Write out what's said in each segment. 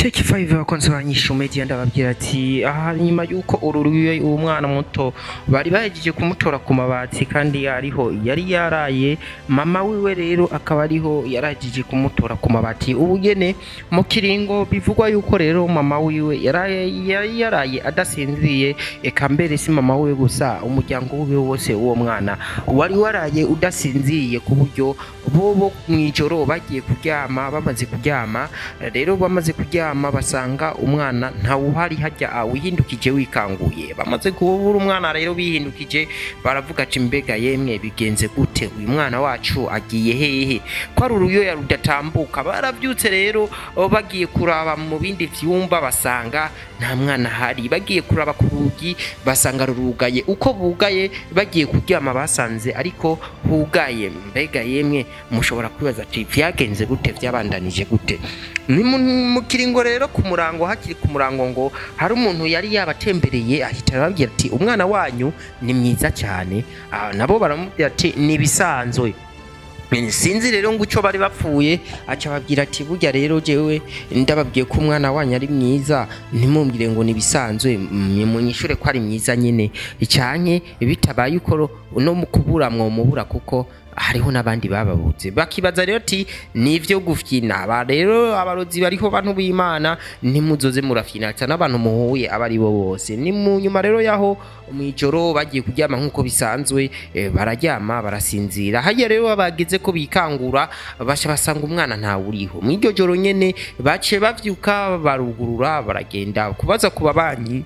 Take 5 abakunzi ba Nyishu Media ndababwira ati aha nyuma yuko ururuye uwo mwana muto bari bahejeje kumutora ku mabati kandi ariho yari yaraye mama wiwe rero akaba ariho yarahejeje kumutora ku mabati ubugene mu kiringo bivugwa yuko rero mama wiwe yaraye yari yaraye adasinziriye eka mbere si mama wiwe gusa umuryango wiwe wose uwo mwana wari waraye udasinziriye ku buryo bobo mw'ijoro bagiye kuryama bamaze kuryama rero bamaze kuryama basanga umwana ntawuhari hajya wihindukije wikanguye bamaze kubura umwana rero bihindukije baravuga ati mbega yemwe bigenze gute uyu mwana wacu agiye hehe ko ari uruyoya rudatambuka barabyutse rero bagiye kuraba mu bindi vyumba basanga nta mwana ahari bagiye kuraba ku rugi basanga rurugaye uko bugaye bagiye kuryama basanze ariko hugaye mbega yemwe mushobora kwibaza ati vyagenze gute vyabandanije gute ni mu mu kiringo rero ku murango hakiri ku murango ngo hari umuntu yari yabatembereye ahita arababwira ati umwana wanyu ni mwiza cyane Ah, nabo baramubwira ati ni ibisanzwe sinzi rero ngo icyo bari bapfuye aca ababwira ati burya rero jewe ndababwiye ko umwana wanyu ari mwiza ntimumbwire ngo ni ibisanzwe munyishure ko ari mwiza nyine icanye bitabaye uko no mu kubura mwomubura kuko hariho n'abandi bababuze bakibaza rero ati nivyo gufyina aba rero abarozi bariho bantu b'imana ntimuzoze murafyina cyane abantu muhuye aba ari bo bose ni mu nyuma rero yaho mw'ijoro bagiye kuryama nk'uko bisanzwe eh, bararyama barasinzira hajya rero bageze ko bikangura basha basanga umwana ntawe uriho mw'iryo joro nyene baciye bavyuka barugurura baragenda kubaza ku babanyi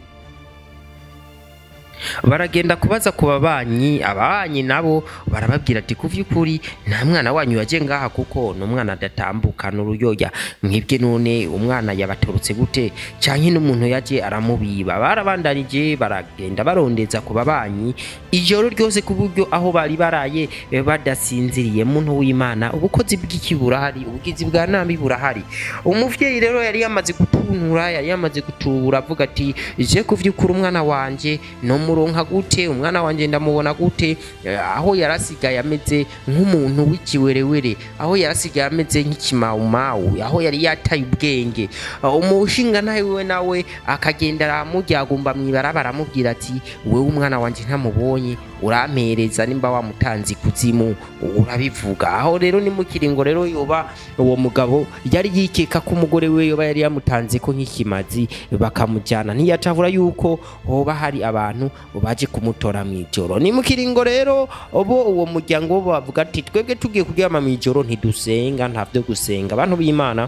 baragenda kubaza ku babanyi ababanyi nabo barababwira ati ku vy'ukuri nta mwana wanyu yaje ngaha kuko ni umwana adatambuka n'uruyoya mwebwe none umwana yabatorotse gute canke n'umuntu yaje aramubiba barabandanije baragenda barondeza ku babanyi ijoro ryose ku buryo aho bari baraye eh, badasinziriye muntu w'imana ubukozi bw'iki burahari ubugizi bwa nabi burahari umuvyeyi rero yari yamaze gutuntura yari yamaze gutubura avuga ati je ku vy'ukuri umwana wanje no muronka gute umwana wanje ndamubona gute Eh, aho yarasigaye ameze nk'umuntu w'ikiwerewere aho yarasigaye ameze nk'ikimawumawu aho yari yataye ubwenge Eh, umushinga nawe wiwe nawe akagenda aramujyagumba mw'ibarabara aramubwira ati wewe umwana wanje ntamubonye urampereza nimba wamutanze ikuzimu urabivuga aho rero ni mu kiringo rero yoba uwo mugabo yari yikeka ko umugore we yoba yari yamutanze ko nk'ikimazi bakamujyana ntiyacavura yuko hoba hari abantu baje kumutora mw'ijoro ni mu kiringo rero bo uwo muryango bo bavuga ati twebwe tugiye kuryama mw'ijoro ntidusenga nta vyo gusenga abantu b'imana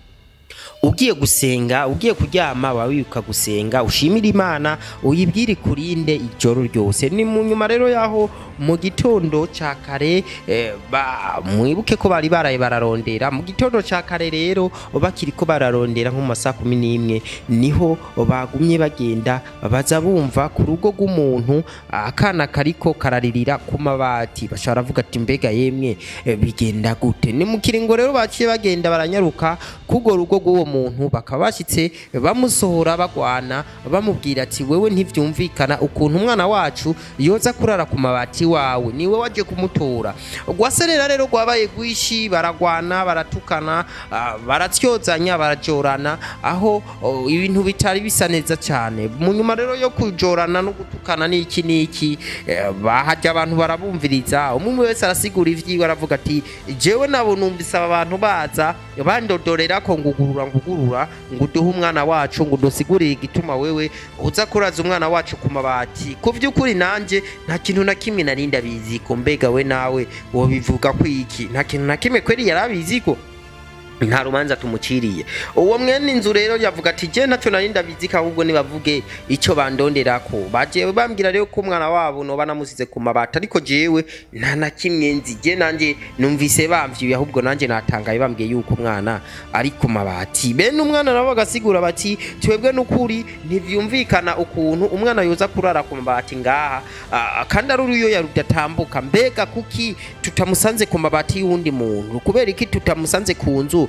ugiye gusenga ugiye kuryama waba wibuka gusenga ushimira imana uyibwire kurinde ijoro ryose ni mu nyuma rero yaho mu gitondo ca kare eh, ba- mwibuke ko bari baraye bararondera mu gitondo ca kare rero bakiri ko bararondera nko mu masaha kumi n'imwe niho bagumye bagenda baza bumva ku rugo rw'umuntu akana kariko kararirira ku mabati bashobora baravuga ati mbega yemwe eh, bigenda gute ni mu kiringo rero baciye bagenda baranyaruka kugo rugo rw'uwo muntu bakaba bashyitse bamusohora bagwana bamubwira ati wewe ntivyumvikana ukuntu umwana wacu yoza kurara ku mabati wawe niwe waje kumutora rwaserera rero rwabaye rwishi baragwana baratukana ah, baratyozanya barajorana aho oh, ibintu bitari bisa neza cyane mu nyuma rero yo kujorana no gutukana n'iki n'iki eh, bahajya abantu barabumviriza umwe wese arasigura ivyiwe aravuga ati jewe nabo numvise aba bantu baza bandodorera ko ngugurura ngugurura ngo uduhe umwana wacu ngo udusigurire igituma wewe uza kuraza umwana wacu ku mabati ku vy'ukuri nanje nta kintu na kimwe nari ndabiziko mbega we nawe wobivuga ko iki nta kintu na kimwe kweri yari abiziko nta rubanza tumuciriye uwo mwene inzu rero yavuga ati je ntacyo nari ndabizika ahubwo nibavuge icyo bandonderako baje bambwira rero ko umwana wabo noba namusize ku mabati ariko jewe nta na kimwe nzi je nanje numvise bamvyuye ahubwo nanje natangaye bambwiye yuko umwana ari ku mabati bene umwana nabo bagasigura bati twebwe n'ukuri ntivyumvikana ukuntu umwana yoza kurara ku mabati ngaha ah, kandi ari uruyoya rudatambuka mbega kuki tutamusanze ku mabati y'uwundi muntu kubera iki tutamusanze ku nzu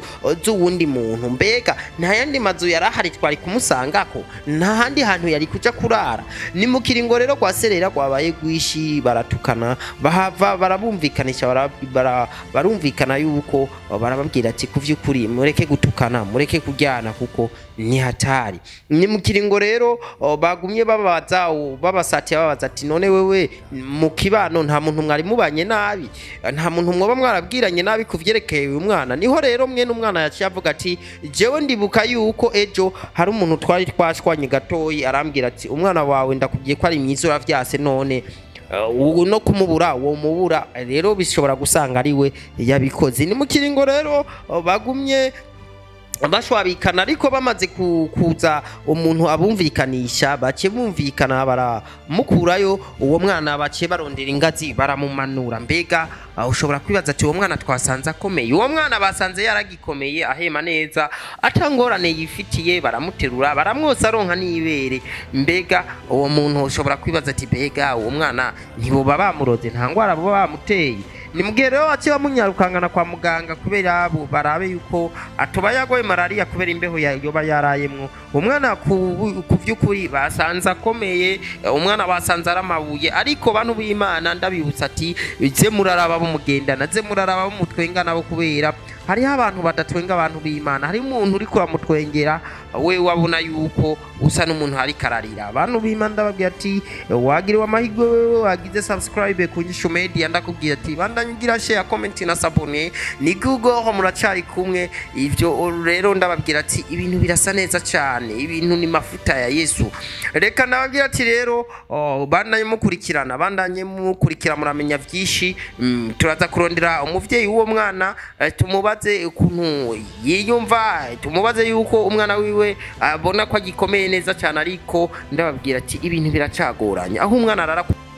z'uwundi muntu mbega nta yandi mazu yari ahari twari kumusangako nta handi hantu yari kuja kurara ni mu kiringo rero rwa serera rwabaye rwishi baratukana bahava barabumvikanisha bara- bara- barumvikana yuko barababwira ati ku vy'ukuri mureke gutukana mureke kuryana kuko ni hatari ni mu kiringo rero o, bagumye babaza o, babasatiye babaza ati none wewe mu kibano nta muntu mwari mubanye nabi nta muntu mwoba mwarabwiranye nabi ku vyerekeye uyu mwana niho rero mwene umwana yaciye avuga ati jewe ndibuka yuko ejo hari umuntu twari twashwanye gatoyi arambwira ati umwana wawe ndakubwiye ko ari mwiza uravyase none Uh, no kumubura uwo mubura rero bishobora gusanga ari we yabikoze ni mu kiringo rero uh, bagumye bashwabikana ariko bamaze ku- kuza umuntu abumvikanisha bace bumvikana baramukurayo uwo mwana bace barondera ingazi baramumanura mbega uh, ushobora kwibaza ati uwo mwana twasanze akomeye uwo mwana basanze yaragikomeye ahema neza atangorane yifitiye baramuterura baramwosa aronka n'ibere mbega uwo muntu ushobora kwibaza ati mbega uwo mwana ntiboba bamuroze nta ngwara boba bamuteye ni mugihe rero waciye bamunyarukangana kwa muganga kubera abo barabe yuko atoba yagoye malariya kubera imbeho ya- yoba yarayemwo umwana ku ku vy'ukuri basanze akomeye eh, umwana basanze ari amabuye ariko bantu b'imana ndabibutsa ati ze muraraba bumugendana ze muraraba bumutwenga nabo kubera hariho abantu badatwenga abantu b'imana hariho umuntu uriko uramutwengera we wabona yuko usa n'umuntu ariko ararira abantu b'imana ndababwira ati wagiriwe amahirwe wewe wagize subscribe ku Nyishu Media ndakubwira ati bandanye ugira share comment na sabone ni Google muracari kumwe ivyo rero ndababwira ati ibintu birasa neza cyane ibintu ni mafuta ya Yesu reka ndababwira ati rero oh, bandanye mukurikirana bandanye mukurikira muramenya vyinshi mm, turaza kurondera umuvyeyi w'uwo mwana eh, tumubaze ukuntu yiyumva tumubaze yuko umwana wiwe abona ko agikomeye neza cyane ariko ndababwira ati ibintu biracagoranye aho umwana arara ku-